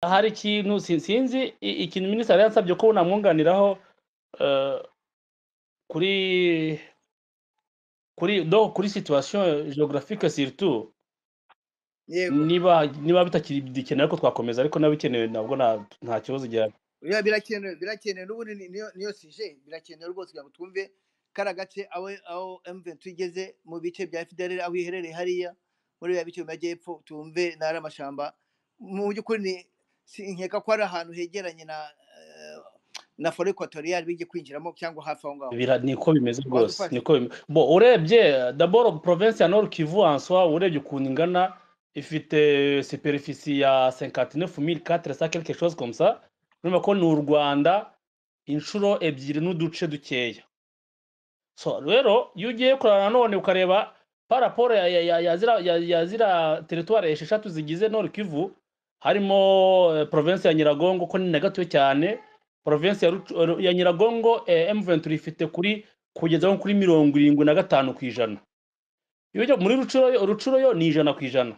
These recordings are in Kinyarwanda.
hari ikintu sinzi i- ikintu minisitiri yari yansabye ko namwunganiraho eh, kuri kuri donc kuri situation géographique surtout yego niba niba bitakiri bikenera ko twakomeza ariko nabikenewe nabwo nta- nta kibazo igira Bira- birakenewe birakenewe n'ubundi ni- niyo niyo sije birakenewe rwose kugira ngo twumve kara gace aho aho M23 igeze mu bice bya FDLR aho iherereye hariya muri bya bice mu majyepfo tumve nari amashamba mu by'ukuri ni si- nkeka ko ari ahantu hegeranye na eh, na forêt equatoriale bijye kwinjiramo cyangwa hafi aho ngaho bira niko bimeze Waza rwose ufashe. niko bimeze bo urebye daboro province ya nord kivu en soi urebye ukuntu ingana ifite superficie ya 59400 quelque chose comme ça urumva ko ni u rwanda inshuro ebyiri n'uduce dukeya so rero iyo ugiye kureba nanone ukareba par rapport ya, ya, ya, ya, zira, ya, ya zira territoire esheshatu zigize nord kivu harimo eh, province ya nyiragongo ko ni na gatoya cyane province ya, Rucu- eh, ya nyiragongo eh, m23 ifite kuri kugeza nko kuri mirongo irindwi na gatanu ku ijana iyo ujya muri rucuro yo- rucuro yo ni ijana ku ijana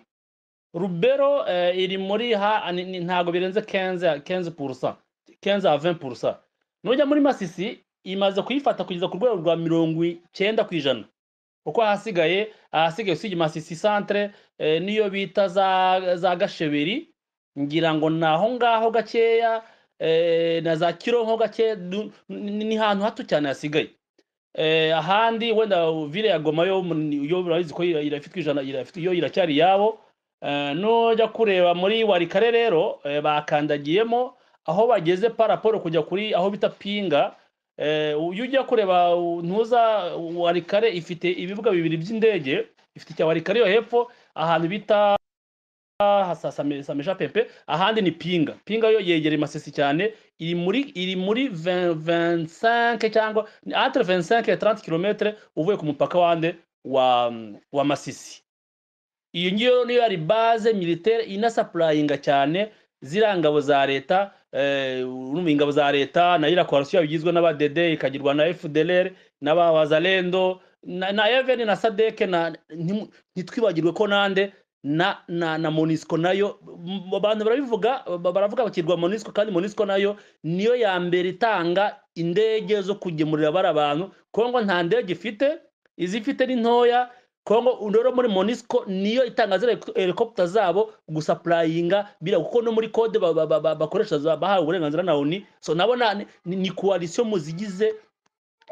rubero eh, iri muri ha ni- ni- ntago birenze 15 15 pourcent 15 à 20 pourcent nujya muri masisi imaze kuyifata kugeza ku rwego rwa mirongo icyenda ku ijana kuko ahasigaye ahasigaye usibye masisi centre eh, niyo bita za za gasheberi ngira ngo ni aho ngaho gakeya eh, na za kironko gake du- ni ni hantu hato cyane hasigaye eh, ahandi wenda vile ya goma yo mu- yo urabizi ko ira- irafite ijana irafite yo iracyari yabo eh, nujya kureba muri warikare rero eh, bakandagiyemo aho bageze paraporo kujya kuri aho bita pinga eh, iyo ujya kureba u- ntuza warikare ifite ibibuga bibiri by'indege ifite icya warikare yo hepfo ahantu bita sameja pepe ahandi ni pinga pinga yo yegereye masisi cyane iri muri iri muri 20 25 cyangwa ni entre 25 et 30 km uvuye ku mupaka wande wa wa masisi iyo ngiyo niyo yari base militaire inasuplyinga cyane ziriya ngabo za leta eh, urumva ingabo za leta na iriya coalition igizwe n'abadede ikagirwa na FDLR n'ababazalendo na, na even na sadeke na ntimu- ntitwibagirwe ko nande na na na monisco nayo m- abantu barabivuga ba- baravuga bakirwa monisco kandi monisco nayo niyo ya mbere itanga indege zo kugemurira bari abantu kongo nta ndege ifite izifite ni ntoya kongo rero muri monisco niyo itanga ziriya helico- helicopter zabo gusapurayinga bira kuko no muri code ba- ba- ba- ba- bakoresha za- bahawe uburenganzira na oni so nabona ni, ni coalition mu zigize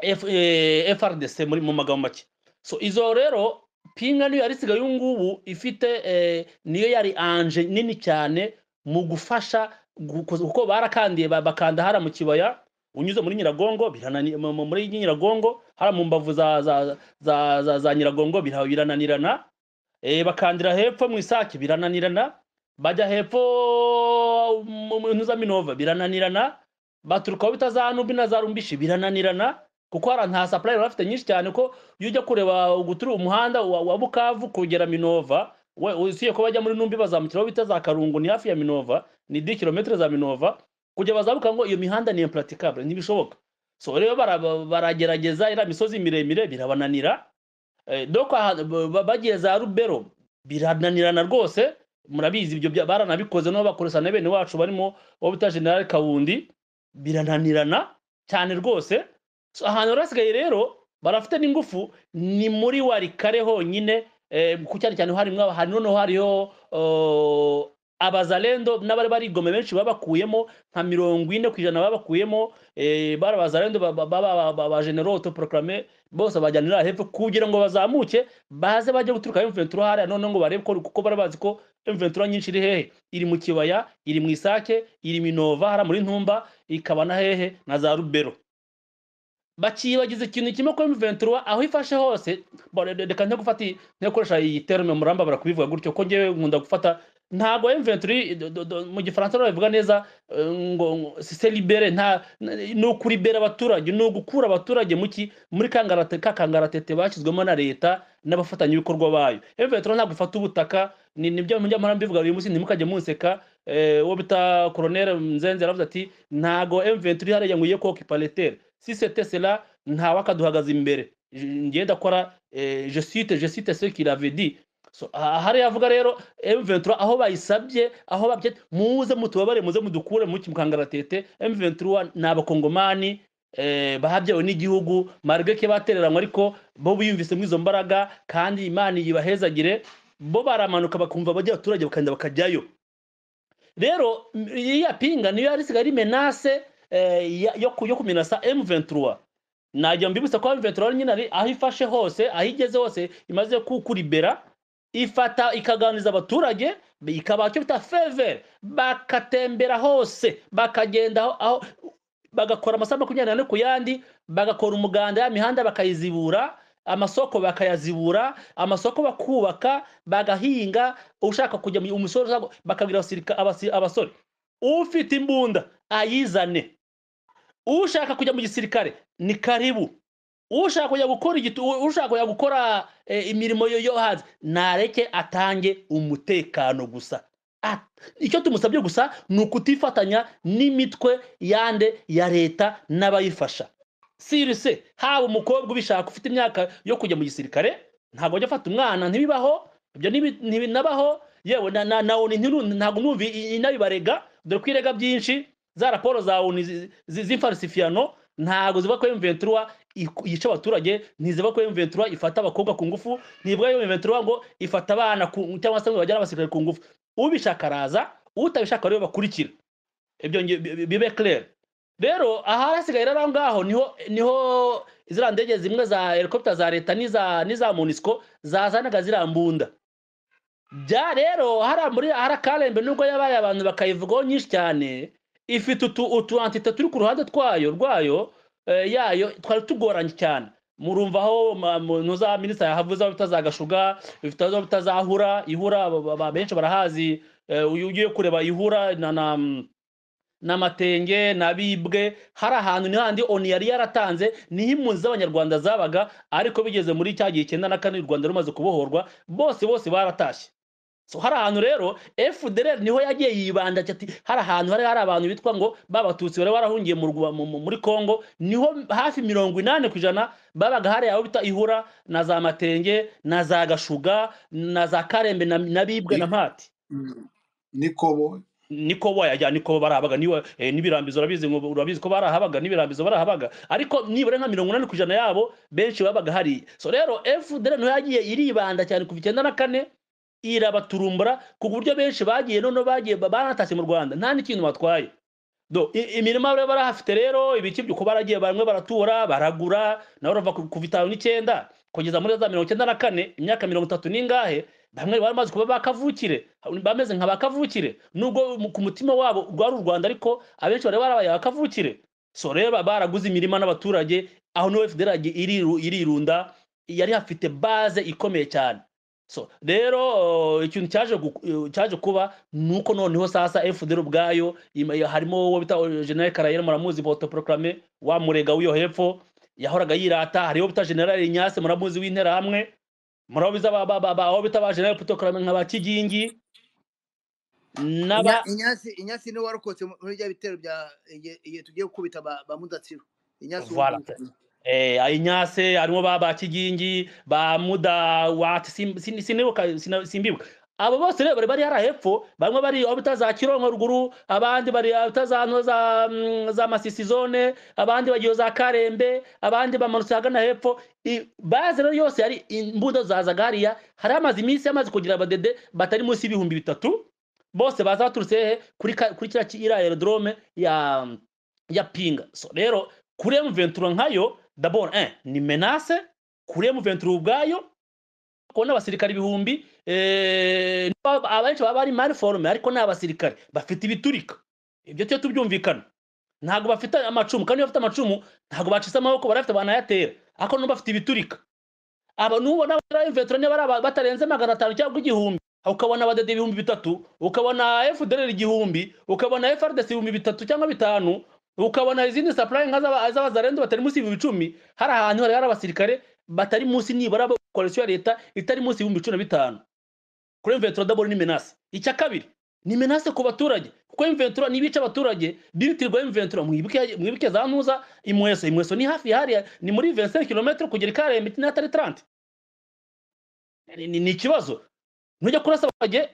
F- eh, FRDC muri mu magambo make so izo rero pinga niyo yari isigaye ubu ngubu ifite eh, niyo yari anje nini cyane mu gufasha gu- kuko kuko barakandiye ba- bakanda hara mu kibaya unyuze muri nyiragongo biranani mu- mu- muri nyiragongo hara mu mbavu za za za, za, za nyiragongo bira- birananirana eh, bakandira hepfo mu isake birananirana bajya hepfo mu mu ntuza minova birananirana baturuka aho bita za nubi na za rumbishi birananirana kuko hari nta supply bafite nyinshi cyane ko iyo ujya kureba guturu umuhanda wa, wa Bukavu kugera Minova we usiye ko bajya muri Numbi bazamukiraho bita za Karungu ni hafi ya Minova ni 10 km za Minova kujya bazabuka ngo iyo mihanda ni impraticable ntibishoboka so rero bara- baragerageza ira misozi miremire birabananira eh, donc aha- ba- ba- bagiye za Rubero birananirana rwose murabizi ibyo bya- baranabikoze no bakoresa na bene wacu barimo uwo bita General Kawundi birananirana cyane rwose So, ahantu rero hasigaye rero barafite n'ingufu ni muri warikare honyine eh, ku cyane cyane harimwo aba- hari noneho hariho oh, abazalendo n'abari barigome benshi babakuyemo nka mirongo ine ku ijana babakuyemo eh, bari abazalendo babageneraux autoproclame bose bajyanira hepfo kugira ngo bazamuke baze bajye guturuka M23 hariya noneho ngo barebe ko kuko bari bazi ko M23 nyinshi iri hehe iri mu kibaya iri mu isake iri minova hara muri ntumba ikaba na hehe na za rubero bakibagiza ikintu kimwe ko M23 aho ifashe hose bo- re- re- reka nte gufata iyi- nte gukoresha iyi terme muramba barakubivuga gutyo ko ngewe nkunda gufata ntago M23 do- do- do- mu gifaransa babivuga neza eh, ngo ngo c'est libérer nta n- ni ukuribera abaturage ni ugukura abaturage muki muri kangarate ka kangaratete bashyizwemo na leta n'abafatanyabikorwa bayo M23 ntabwo ifata ubutaka ni nibyo mujya mpora mbivuga uyu munsi ntimukajye munseka eh, uwo bita colonel Nzenze yaravuze ati ntago M23 hariya ngo iye kokipa letera si c'était cela nta wakaduhagaza imbere Je- ngiye ndakora eh, je cite je cite ce qu'il avait dit So, aha hariya avuga rero M23 aho bayisabye aho babye muze mutubabare muze mudukure mu kimukangaratete M23 ni abakongomani eh, bahabyawe n'igihugu marge ke batereranywe ariko bo biyumvise mu izo mbaraga kandi imana yibahezagire bo baramanuka bakumva bajya abaturage bakagenda bakajyayo rero m- iriya pinga niyo yari isigaye ari menase eh, ya- yo ku- yo kuminasa M23 najya mbibutsa ko M23 nyine ari aho ifashe hose aho igeze hose imaze kukuribera ifata ikaganiriza abaturage ikabaha icyo bita fevere bakatembera hose bakagenda aho aho bagakora amasaha makumyabiri n'ane ku yandi bagakora umuganda ya mihanda bakayizibura amasoko bakayazibura amasoko bakubaka bagahinga ushaka kujya mu umusore ushaka- bakabwira abasirika- abasi- abasore ufite imbunda ayizane ushaka kujya mu gisirikare ni karibu ushaka kujya gukora igitu ushaka kujya gukora eh, imirimo yo- yo hanze nareke atange umutekano gusa At- icyo tumusabye gusa ni ukutifatanya n'imitwe yande ya leta n'abayifasha sirise haba umukobwa ubishaka ufite imyaka yo kujya mu gisirikare ntabwo ajya afata umwana ntibibaho ibyo ntibi- ntibinabaho yewe na na na oni ntiru- ntabwo numva i- inabibarega dore ko irega byinshi za raporo za oni zi- zi- z'imfarisifiyano ntabwo zivuga ko M23 iku- yica abaturage ntizivuga ko M23 ifata abakobwa ku ngufu ntivuga ko M23 ngo ifata abana ku- cyangwa se ngo bajyane abasirikare ku ngufu ubishaka araza utabishaka rero bakurikira ibyo nge- bi- bi- bibe clair rero ahasigaye rero aho ngaho niho niho ziriya ndege zimwe za helicopter za leta n'iza n'iza munisco zazanaga ziriya mbunda bya rero hariya muri hariya karembe nubwo yabaye abantu bakayivugaho nyinshi cyane ifite utu utu antite turi ku ruhande twayo rwayo eh, yayo twari tugoranye cyane murumva aho ma- mu- no za minisita yahavuze aho bita za gashuga ifite aho bita za hura ihura ba- ba- ba- benshi barahazi eh, uyu ugiye kureba ihura na na n'amatenge n'abibwe hari ahantu ni handi oni yari yaratanze niho impunzi z'abanyarwanda zabaga ariko bigeze muri cya gihe icyenda na kane u rwanda rumaze kubohorwa bose bose baratashye so hari ahantu rero fdr niho yagiye yibanda ati hari ahantu hari hari abantu bitwa ngo babatutsi bari barahungiye mu Rwa- mu- mu- muri congo niho hafi mirongo inani ku ijana babaga hari aho bita ihura na za matenge na za gashuga na za karembe na- n'abibwe na mpati nikobo niko boya ya niko barahabaga niwe eh, nibirambizo urabizi ngo urabizi ko barahabaga nibirambizo barahabaga ariko nibura nka 80% yabo benshi babaga hari so rero FDL no yagiye iribanda cyane kuva 94 na kane irabaturumbura ku buryo benshi bagiye none bagiye ba- baratashye mu Rwanda nta n'ikintu batwaye do i- imirima bari barahafite rero ibiki by'uko baragiye bamwe baratura baragura nawe urava ku- kuva itanu n'icyenda kugeza muri za mirongo icyenda na kane imyaka mirongo itatu n'ingahe bamwe bari bamaze kuba bakavukire bameze nka bakavukire nubwo mu- ku mutima wabo rwari u rwanda ariko abenshi bari barabaye abakavukire so rero ba- baraguze imirima n'abaturage aho niho fdr yagiye iriru- irirunda yari hafite base ikomeye cyane so rero eh, ikintu cyaje gu- eh, cyaje kuba nuko noneho sasa fdr ubwayo ima- ya- harimo uwo bita eh, general karayeri muramuzi autoproclame wa murega w'iyo hepfo yahoraga yirata hariho bita general nyase muramuzi w'interahamwe murabiza ba ba ba ba- aho bita ba general autoproclame nka ba kigingi n'aba Inya- inyasi inyasi niwe warokotse mu- muri bya bitero bya igihe igihe tugiye gukubita ba ba mudatsiro inyasi uwo Voilà. nguwo. Eh, Inyase harimo ba ba Kigingi ba Muda wati sinibuka sina- simbibuka abo bose rero bari bari hari hepfo bamwe bari aho bita za Kironko ruguru abandi bari aho bita za no za mm, za Masisi zone abandi bagiye za Karembe abandi bamanutse hagana hepfo I- baze rero yose yari imbuto zazaga hariya hari amazi iminsi yamaze kugira abadede batari munsi y'ibihumbi bitatu bose baza baturutse hehe kuri ka- kuri kiriya ki- iriya aerodrome ya ya pinga so rero kuri M23 nkayo d'abord un ni menace kuri M23 ubwayo kubona abasirikare ibihumbi eh, n'aba- abenshi baba bari mariforume ariko ni abasirikare bafite ibiturika ibyo tujye tubyumvikana ntabwo bafite amacumu kandi iyo bafite amacumu ntabwo bacitse amaboko barafite banayatera ariko nubwo bafite ibiturika aba nubona abasirikare b'imvetero niba ari aba- batarenze magana atanu cyangwa igihumbi ukabona abadede ibihumbi bitatu ukabona fdr igihumbi ukabona frds ibihumbi bitatu cyangwa bitanu ukabona izindi supply nka z'aba- z'abazarenze batari munsi y'ibihumbi icumi hari ahantu hari hari abasirikare batari munsi nibura bo- koalisiyo ya leta itari munsi y'ibihumbi cumi na bitanu kuri mveturo daboro ni menase icya kabiri ni menase ku baturage kuko mveturo nibica abaturage bitirirwa mveturo mwibuke mwibuke za ntuza imweso imweso ni hafi hariya ni muri 25 km kugera ikarembe n'atari 30 ni, ni, ni ikibazo ntujya kurasa bajye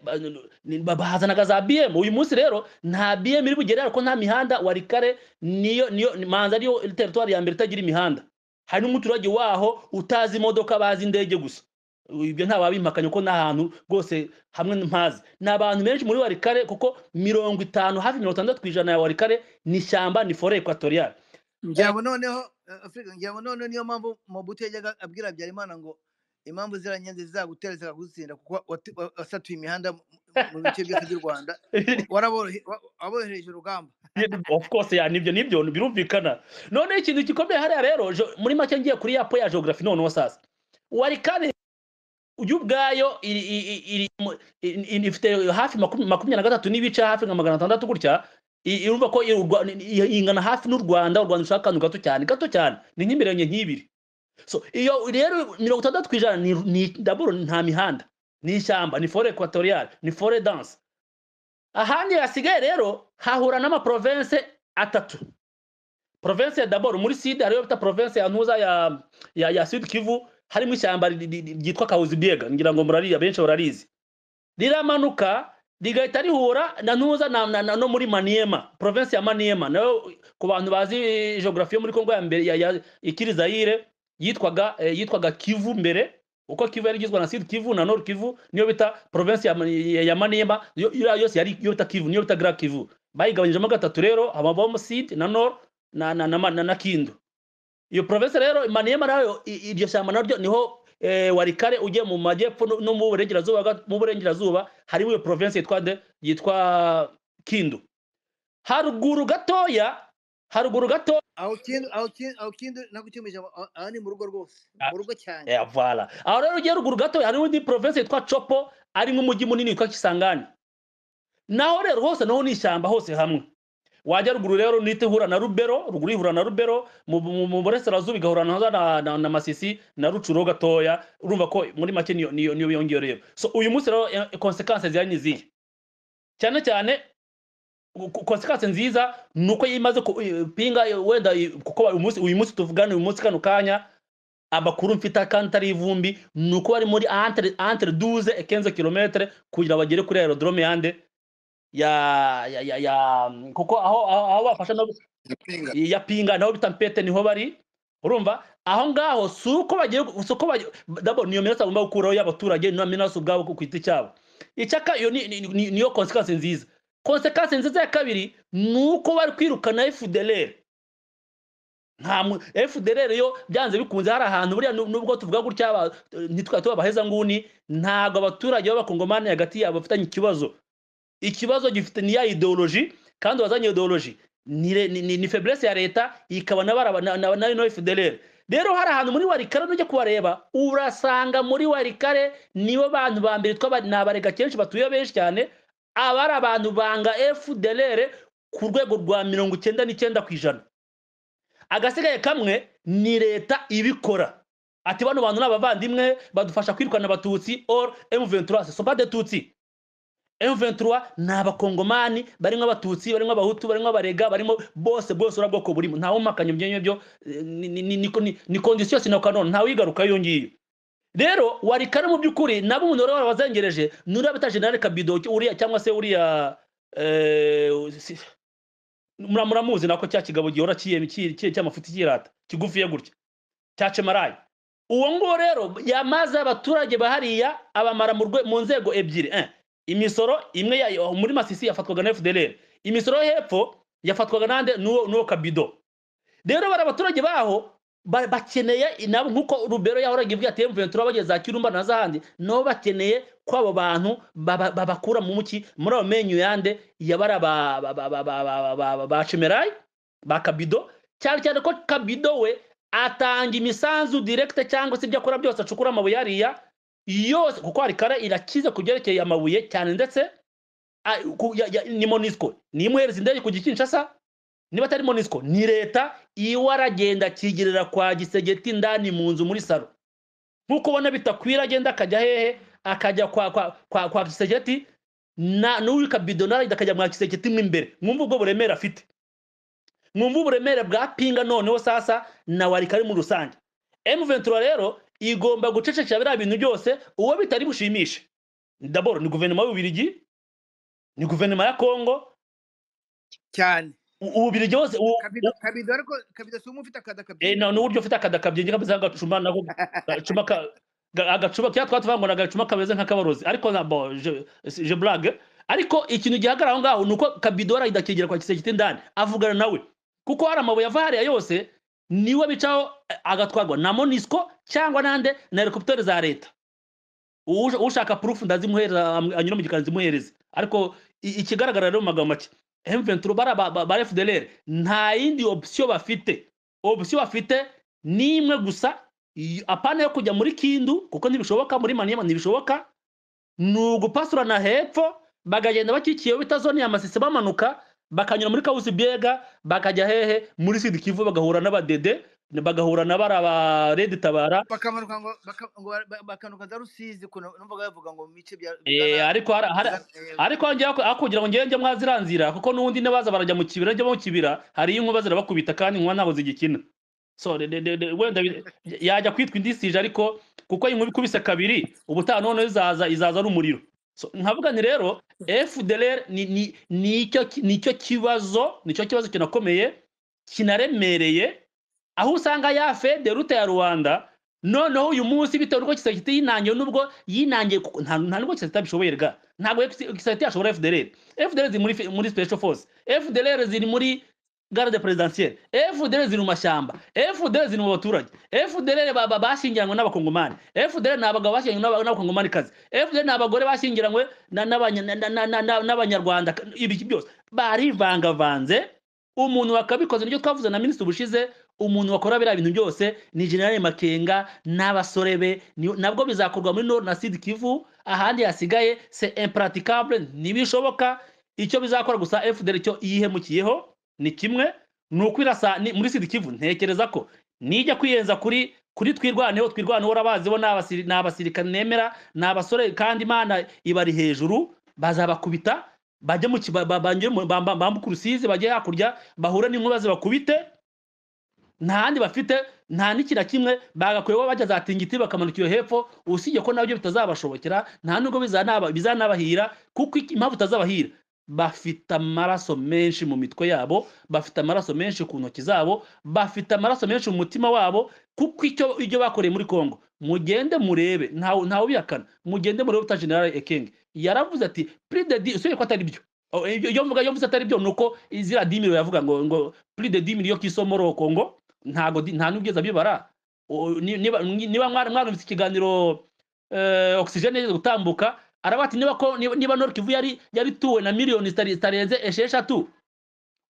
bahazanaga za bm uyu munsi rero nta bm iri bugere ariko nta mihanda wa rikare niyo niyo manza ariyo teritwari ya mbere itagira imihanda hari n'umuturage waho utazi imodoka bazi indege gusa ibyo nta wabimpakanye ko n'ahantu rwose hamwe mpazi ni abantu benshi muri warikare kuko mirongo itanu hafi mirongo itandatu ku ijana ya warikare ni ishyamba ni fore ekwatoriyale ngira ngo noneho eh, afrika ngira ngo noneho niyo mpamvu mobutu yajyaga abwira habyarimana ngo impamvu ziranyenzi zizagutera zikagutsinda kuko wati- wa- wasatuye imihanda mu- mu bice byose by'u rwanda waraborohe wa- waborohereje urugamba of course ya nibyo nibyo birumvikana noneho ikintu gikomeye hariya rero jo- muri make ngiye kuri yapo ya geography noneho sasa warikare uyu ubwayo iri, iri, iri, mu- i- i- ifite hafi makumi- makumyabiri na gatatu n'ibice hafi nka magana atandatu gutya i- irumva ko i- u Rwa- i- i- ingana hafi n'u rwanda u rwanda rushaka akantu gato cyane gato cyane ni nk'imirongo nk'ibiri so iyo rero mirongo itandatu ku ijana ni- ni daburo nta mihanda ni ishyamba ni fore ekwatoriyale ni fore danse ahandi hasigaye rero hahura n'amaprovense atatu provense ya daboro muri sud hariyo bita provense ya ntuza ya, ya, ya sud kivu harimo ishyamba ri- ri- ri- ryitwa kahuzibiega ngira ngo murariya benshi bararizi riramanuka rigahita rihura na ntuza na, na, na, no muri maniema provense ya maniema nayo ku bantu bazi geography yo muri kongo ya mbere ya, ya ikiri zaire yitwaga eh, yitwaga kivu mbere uko kivu yari igizwe na sud kivu na nord kivu niyo bita province ya, ya, ya maniema yo- yo- yose yari yo bita kivu niyo bita grand kivu bayigabanyijemo gatatu rero habamo sud na nord na na na, na, na kindu iyo province rero maniema nayo i- iryo shyamba naryo niho eh, warikare ugiye mu majyepfo no- no mu burengerazuba ga- mu burengerazuba harimo iyo province yitwa de yitwa kindu haruguru gatoya haruguru gato aho kindu aho kindu aho kindu nagukemuye ijambo aho- aho ni mu rugo rwose Ah. mu rugo cyane Yeah, voilà. Aho rero ugiye ruguru gato hari n'indi province yitwa Chopo ari nk'umujyi munini witwa Kisangani. Naho rero hose naho ni ishyamba hose hamwe. Wajya ruguru rero nite hura na Rubero, ruguru ihura na Rubero, mu- mu mu burasirazuba igahura na, na, na, na Masisi na Rucuro gatoya. Urumva ko muri make niyo niyo niyo yongeye rero. So uyu munsi rero eh, consequences zari ni izihe? Cyane cyane ku- ku- consequence nziza ni uko yimaze ku- eh, pinga eh, wenda eh, kuko uyu munsi uyu munsi tuvugana uyu munsi kano kanya amakuru mfite kandi atari ivumbi ni uko bari muri entre entre 12 et 15 kilometre kugira bagere kuri aerodrome yande ya ya ya, ya kuko aho aho, aho bafasha no yapinga ya pinga naho bita mpete niho bari urumva aho ngaho si uko bagiye si uko bagiye dabo niyo minota bagomba gukuraho y'abaturage niyo minota ubwabo ku kwita cyabo icyaka iyo ni- ni- ni- niyo consequence nziza consequence nziza ya kabiri ni uko bari kwirukana FDLR nta mu- FDLR yo byanze bikunze hari ahantu buriya nu- nubwo tuvuga gutya aba- ntitwa tubabaheza nguni ntago abaturage b'abakongomani hagati yabo bafitanye ikibazo ikibazo gifite ni ya ideoloji kandi wazanye ideoloji ni, re- ni, ni, ni faiblesse ya leta ikaba n'abaraba na- na- na no FDLR rero hari ahantu muri warikare nujya kubareba urasanga muri warikare nibo bantu ba mbere twaba ni abarega kenshi batuye benshi cyane abari abantu banga FDLR ku rwego rwa mirongo icyenda n'icyenda ku ijana agasigaye kamwe ni leta ibikora ati bano bantu ni abavandimwe badufasha kwirukana abatutsi or M23 ce sont pas des tutsi M23 ni abakongomani barimo abatutsi barimo abahutu barimo abarega barimo bose bwose ura bwoko burimo ntawe umakanya ibyo ngibyo eh, ni- ni- ni- ni- ni- ni condition sine qua non ntawe uyigaruka iyo ngiyo rero warikare mu by'ukuri nabo umuntu wari wazengereje nuriya bita generale kabido uriya cyangwa se uriya eh, si- mura- muramuzi nako cya kigabo gihora kiye- kiye- kiye- cy'amafuti kirata kigufiye gutya cya cemarayi uwo nguwo rero yamaze abaturage bahariya abamara mu rwe- mu nzego ebyiri eh, imisoro imwe yayo muri masisi yafatwaga na fdlr imisoro yo hepfo yafatwaga nande n'uwo n'uwo kabido rero bari abaturage baho ba- bakeneye nabo nk'uko rubero yahoraga ivuga ati mventura bageze za kirumba na zahandi nabo bakeneye ko abo bantu baba- babakura mu muki muri ayo menyo yande yabara ba- ba- ba- ba- ba- ba- ba- ba- ba chemerayi ba kabido cyane cyane ko kabido we atanga imisanzu direkite cyangwa se ibyo akora byose acukura amabuye hariya yose kuko hari kare irakize ku byerekeye amabuye cyane ndetse a- ku- ya- ya- ni monisco ni imwohereza indege ku gikinshasa niba atari monisco ni leta iwe aragenda akigerera kwa gisegeti ndani mu nzu muri salo nk'uko ubona bitakwira agenda akajya hehe akajya kwa kwa kwa, kwa gisegeti na n'uyu kabido nawe akajya mwa gisegeti mo imbere mwumva ubwo buremere afite mwumva uburemere bwa pinga noneho sasa na warika ari muri rusange m ventura rero igomba gucecekera biriya bintu byose uwo bitari bushimishe daboro ni guverinoma y'ububirigi ni guverinoma ya kongo cyane U- ububirigi hose u- kabido kabido ariko kabido si umwe ufite akada kabido eh, na- n'uburyo ufite akadakabyengi kameze nk'agacuma nako gacuma ka- ga- agacuma kera twatuvuga ngo ni agacuma kameze nk'akabarozi ariko na- bo je- je blague ariko ikintu gihagarara aho ngaho ni uko kabidora idakegera kwa giseke ndani avugana nawe kuko hari amabuye ava hariya yose niwe bicaho eh, agatwarwa na monisco cyangwa nande na helicoptere za leta Uwuje- ushaka proof ndazimuhereza am- anyura mu gikari zimuhereze ariko i- ikigaragara rero mu magambo make M23 bara ba- ba- ba FDLR nta yindi option bafite option bafite ni imwe gusa y- apana yo kujya muri kindu kuko ntibishoboka muri maniyama ntibishoboka ni ugupasurana hepfo bakagenda bakikiyeho bita zone ya masisi bamanuka bakanyura muri kawusi biega bakajya hehe muri sud kivu bagahura n'abadede bagahura na bara ba redi tabara bakamanuka ngo baka- ngo ba- ba- bakanuka za rusizi kuntu numvaga bavuga ngo mu bice bya Eh, ariko hari- hari- ariko njya aho kugira ngo ngende mwaziranzira kuko n'ubundi n'abaza barajya mu kibira njya mu kibira hari inkuba zirabakubita kandi inkuba ntabwo zigikina so de- de- de- de- wenda bi- yajya kwitwa indisije ariko kuko inkuba ikubise kabiri ubutaha noneho izaza izaza ari umuriro so nkavuga nti rero fdlr ni ni nicyo ki- nicyo kibazo nicyo kibazo kinakomeye kinaremereye aho usanga ya fede rute ya rwanda noneho uyu munsi bitewe n'uko gisagiti yinangiye nubwo yinangiye kuko nta nta nubwo gisagiti abishoboye ga ntabwo gisagiti yashobora fdlr fdlr ziri muri fe- muri special force fdlr ziri muri garde presidentielle fdlr ziri mu mashyamba fdlr ziri mu baturage fdlr ba- ba- bashyingiranywe n'abakongomani fdlr ni abagabo bashyingiranywe n'aba- n'abakongomanikazi fdlr ni abagore bashyingiranywe na- n'abanya- na- na- na- na- n'abanyarwanda ibi byose barivangavanze umuntu wakabikoze nibyo twavuze na minisitiri ubushize umuntu wakora biriya bintu byose ni generale makenga n'abasore be ni- nabwo bizakorwa muri nord na sud kivu ahandi hasigaye se impraticable ntibishoboka icyo bizakora gusa fdr cyo yihemukiyeho ni kimwe ni ukwirasa ni- muri sud kivu ntekereza ko nijya kwiyenza kuri kuri twirwaneho twirwaneho urabaziho ni abasiri- ni abasirikare nemera ni abasore kandi imana ibari hejuru bazabakubita bajye mu kiba- ba- banyure mu- ba- ba- bambuke urusizi bajye hakurya bahure n'inkuba zibakubite nta handi bafite nta n'iki na kimwe bagakwiye kuba bajya za tingiti bakamanuka iyo hepfo usibye ko nabyo bitazabashobokera nta nubwo bizanaba- bizanabahira kuko iki- impamvu itazabahira bafite amaraso menshi mu mitwe yabo bafite amaraso menshi ku ntoki zabo bafite amaraso menshi mu mutima wabo kuko icyo ibyo bakoreye muri congo mugende murebe ntawe ntawe ubihakana mugende murebe uta general ekenge yaravuze ati prix de dix usibye ko atari byo Oh, iyo iyo mvuga iyo mvuze atari byo nuko izira dimiro yavuga ngo ngo prix de dix yo kisomoro congo ntago di- nta n'ubwiza bibara O- ni- niba ni- niba mwari mwarumvise ikiganiro eh, oxygen yigeze gutambuka arabati niba ko niba- niba Nord Kivu yari yari tuwe na miliyoni zitari- zitarenze esheshatu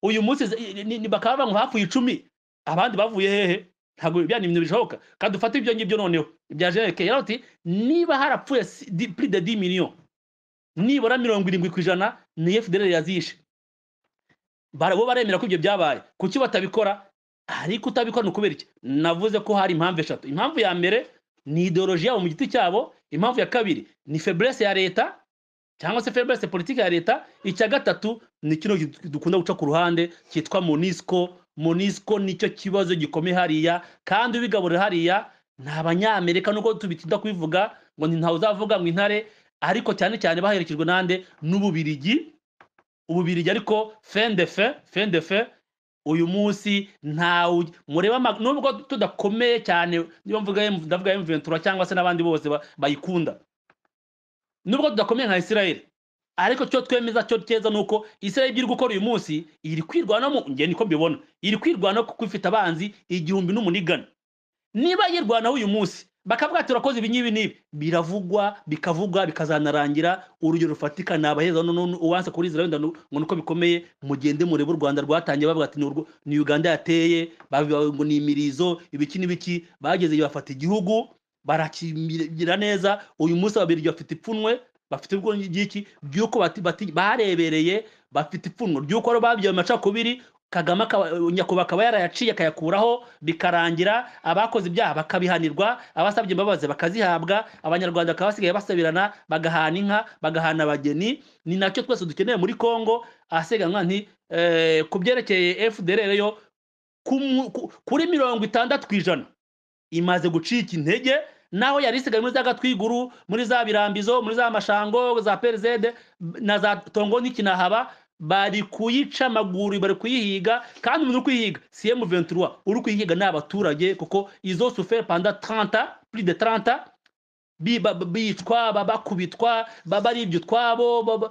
uyu munsi ze- i- ni- ni- bakaba banywa hafi icumi abandi bavuye hehe ntabwo bya ni ibintu bishoboka kandi ufate ibyo ngibyo noneho ibya Jenerike yarati niba harapfuye si- di- plus de 10 millions nibura mirongo irindwi ku ijana ni FDL yazishe bara bo baremera ko ibyo byabaye kuki batabikora ariko utabikora ni ukubera iki navuze ko hari impamvu eshatu impamvu ya mbere ni ideoloji yabo mu giti cyabo impamvu ya kabiri ni feblesse ya leta cyangwa se feblesse politike ya leta icya gatatu ni kino gi- dukunda guca ku ruhande cyitwa monisco monisco nicyo kibazo gikomeye hariya kandi ubigaburira hariya ni abanyamerika nubwo tubitinda kubivuga ngo ni ntawe uzavuga ngo intare ariko cyane cyane baherekejwe n'ande n'ububirigi ububirigi ariko fin de fin fin de fin uyu munsi ntawe ugi- mureba ama- nubwo tudakomeye cyane niba mvuga M- ndavuga M23 cyangwa se n'abandi bose ba- bayikunda nubwo tudakomeye nka Israel ariko cyo twemeza cyo cyeza nuko Israel ibyo iri gukora uyu munsi iri kwirwana mu nge niko mbibona iri kwirwana kuko ifite abanzi igihumbi n'umunigana niba yirwanaho uyu munsi bakavuga ati urakoze ibi n'ibi n'ibi biravugwa bikavugwa bikazanarangira urugero rufatika ni abaheza none uwanse kuri israel wenda ngo niko bikomeye mugende murebe u rwanda rwatangiye bavuga ati "Ni urwo- ni uganda yateye bavuga ngo ni imirizo ibiki n'ibiki bageze bafata igihugu barakigira neza uyu munsi ababirigi bafite ipfunwe bafite ubwo ngiki by'uko bati- bati- barebereye bafite ipfunwe ry'uko ari babyaye mu macakubiri kagame akaba- nyakubahwa akaba yarayaciye akayakuraho bikarangira abakoze ibyaha bakabihanirwa abasabye imbabazi bakazihabwa abanyarwanda bakaba basigaye basabirana bagahana inka bagahana abageni ni nacyo twese dukeneye muri congo ahasiganwa nti eh, ku byerekeye fdr yo ku mu- ku- kuri mirongo itandatu ku ijana imaze gucika intege naho yari isigaye muri za gatwiguru muri za birambizo muri za mashango za perizede na za tongo n'ikinahaba bari kuyica amaguru bari kuyihiga kandi umuntu uri kuyihiga si emu ventura uri kuyihiga ni abaturage kuko izo sufere panda taranta puri de taranta bicwa bakubitwa baba ari ibyo utwabo baba-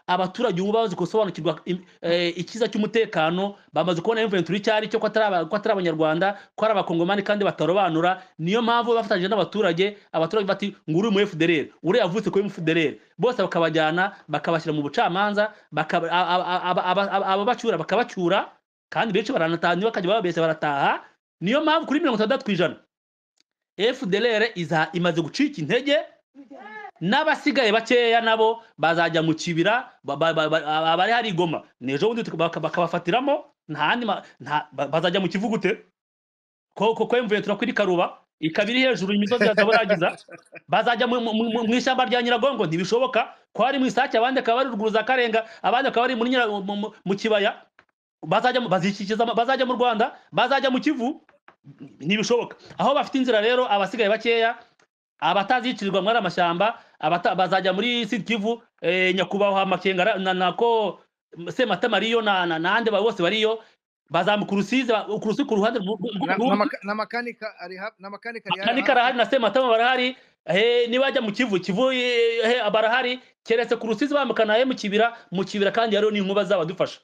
abaturage ubu bamaze gusobanukirwa im- eh, icyiza cy'umutekano bamaze kubona emu ventura icyo ari cyo ko atari aba- ko atari abanyarwanda ko ari abakongomani kandi batarobanura niyo mpamvu bafatanyije n'abaturage abaturage bati ngo uri mu fdr uriya avutse kuri fdr bose bakabajyana bakabashyira mu bucamanza bakaba- a- a- a- aba- aba- aba- ababacyura bakabacyura kandi benshi baranatahana iyo bakajya bababeshya barataha niyo mpamvu kuri mirongo itandatu ku ijana fdr iza imaze gucika intege n'abasigaye bakeya nabo bazajya mu kibira ba- ba- ba- ba- abari hari igoma n'ejo bundi tuka- baka- bakabafatiramo nta handi ma- nta- ba- bazajya mu kivu gute ko ko ko mvuye turakuri karuba ikaba iri hejuru imisozi ya zaboragiza bazajya mu- mu mu- mu ishyamba rya nyiragongo ntibishoboka ko hari mu isake abandi akaba ari ruguru za karenga abandi akaba ari muri Nyira- mu- mu- mu kibaya bazajya mu- bazikikiza ama- bazajya mu rwanda bazajya mu kivu ntibishoboka aho bafite inzira rero abasigaye bakeya abatazicirirwa muri ariya mashyamba abata- bazajya muri sud kivu eh, nyakubahwa makenga ra- na- nako sematama ariyo na- na- n'ahandi ba- bose bariyo bazamuka urusizi ba- urusi ku ruhande rw'u- rw'u- Na- rw'u- namaka- namakanika ari hap- namakanika ari kandi karahari na sematama barahari eh, nibajya mu kivu kivu eh, eh, barahari keretse ku rusizi bambukana he mu kibira mu kibira kandi hariho n'inkuba zabadufasha